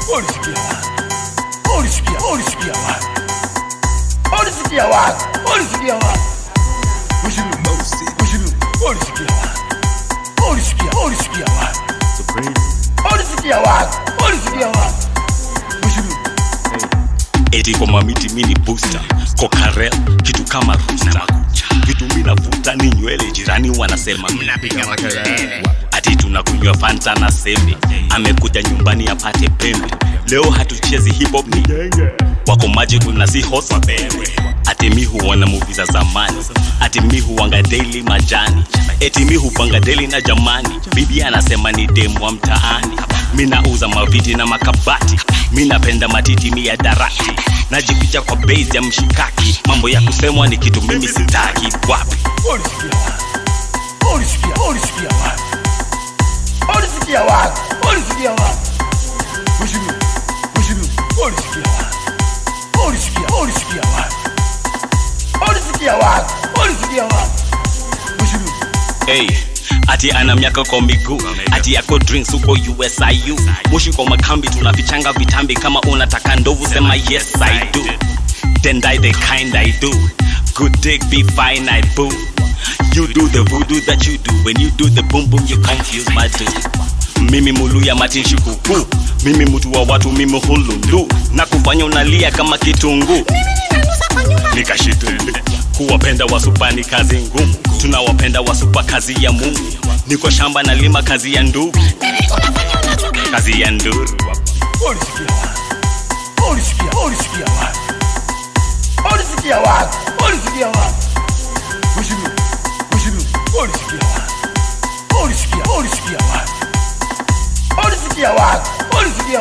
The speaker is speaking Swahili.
ulisikia wapi? Ulisikia, ulisikia wapi? Ulisikia wapi? Ulisikia wapi? Mheshimiwa Mosi, Mheshimiwa, ulisikia wapi? Ulisikia, ulisikia wapi? Ulisikia wapi? Ulisikia wapi? Mheshimiwa eti kwa mamiti mini booster kokarel kitu kama rusta vitu minavuta ni nywele jirani wanasema mnapiga makelele ati tunakunywa fanta na sembe amekuja nyumbani apate pembe leo hatuchezi hip hop ni wako maji kuna si hot mabere ati mi huona movie za zamani ati mi huwanga daily majani eti mi hupanga daily na jamani bibi anasema ni demu wa mtaani mi nauza maviti na makabati mi napenda matiti mi ya darati najificha kwa base ya mshikaki mambo ya kusemwa ni kitu mimi sitaki wapi ulisikia wapi? Ulisikia, ulisikia wapi? Ulisikia wapi? Ulisikia wapi? Mheshimiwa, Mheshimiwa, ulisikia wapi? Ulisikia, ulisikia wapi? Ulisikia wapi? Ulisikia wapi? Mheshimiwa hey, ati ana miaka kwa miguu ati yako drinks huko usiu mushi kwa makambi tunafichanga vitambi kama unataka ndovu sema yes i do then die the kind i do good dick be fine i boo you do the voodoo that you do when you do the boom boom you confuse my dude mimi muluya matinshi kuku mimi mtu wa watu mimi hulundu na kufanya unalia kama kitunguu nikashituli kuwapenda wasupa ni kazi ngumu tunawapenda wasupa kazi ya mungu niko shamba na lima kazi ya ndugu kazi ya nduru ulisikia wapi? Ulisikia, ulisikia wapi? Ulisikia wapi? Ulisikia wapi? Mheshimiwa, Mheshimiwa, ulisikia wapi? Ulisikia, ulisikia wapi? Ulisikia wapi? Ulisikia